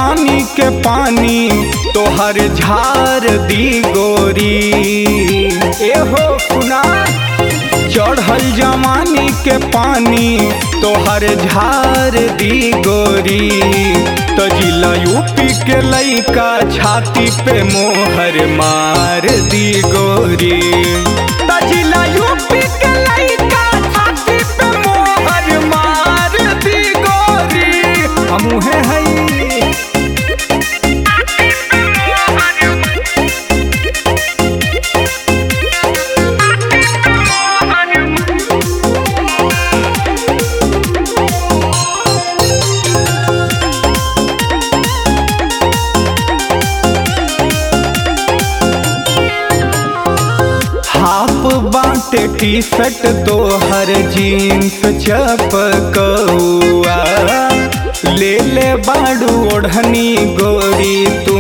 जवानी के पानी तोहर झार दी गोरी एहो सुना चढ़ल जवानी के पानी तोहर झार दी गोरी तो जिला यूपी के लइका छाती पे मोहर मार दी गोरी तो जिला यूपी के लइका छाती पे मोहर मार दी गोरी हमूहे हई हाफ बाटे टी शर्ट तोहर जीन्स चपकौआ ले ले बाड़ू ओढ़नी गोरी तू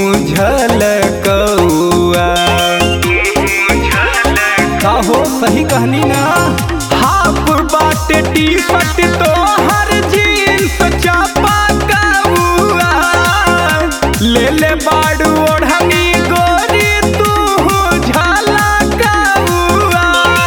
झलकौआ काहो सही कहनी ना हाफ बाटे टी शर्ट तोहर जीन्स चपकौआ ले ले बाड़ू ओढ़नी गोरी तू झलकौआ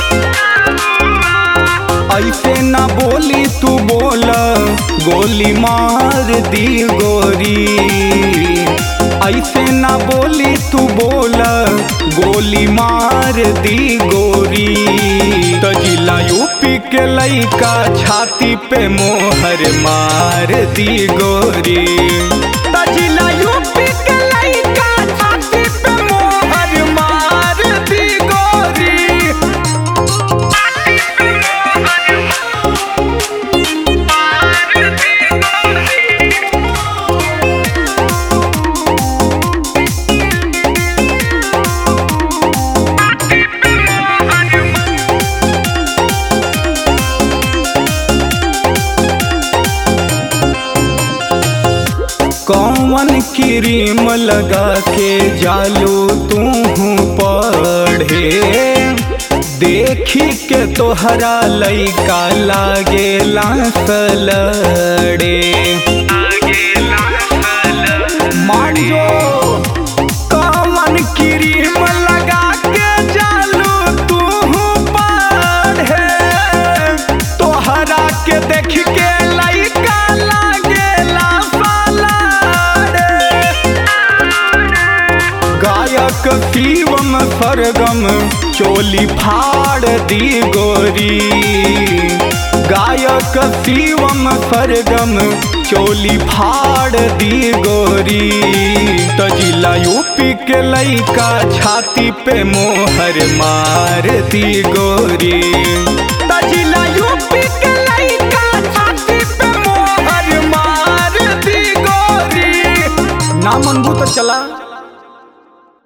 ऐसे ना बोली तू बोल गोली मार दी गोरी ऐसे ना बोली तू बोल गोली मार दी गोरी तो जिला यूपी के लइका छाती पे मोहर मार दी गोरी तो जिला यूपी के लइका छाती पे मोहर मार दी गोरी कौन क्रीम लगा के जालू तू पढ़े देखी के तोहरा लइका लागे लड़े मान जो कौन क्रीम लगा के जालू तू पढ़े तोहरा के देख के लइका लागे लड़े गायक शिवम सरगम चोली फाड़ दी गोरी गायक शिवम सरगम चोली फाड़ दी गोरी तो जिला यूपी के लइका छाती पे मोहर मार दी गोरी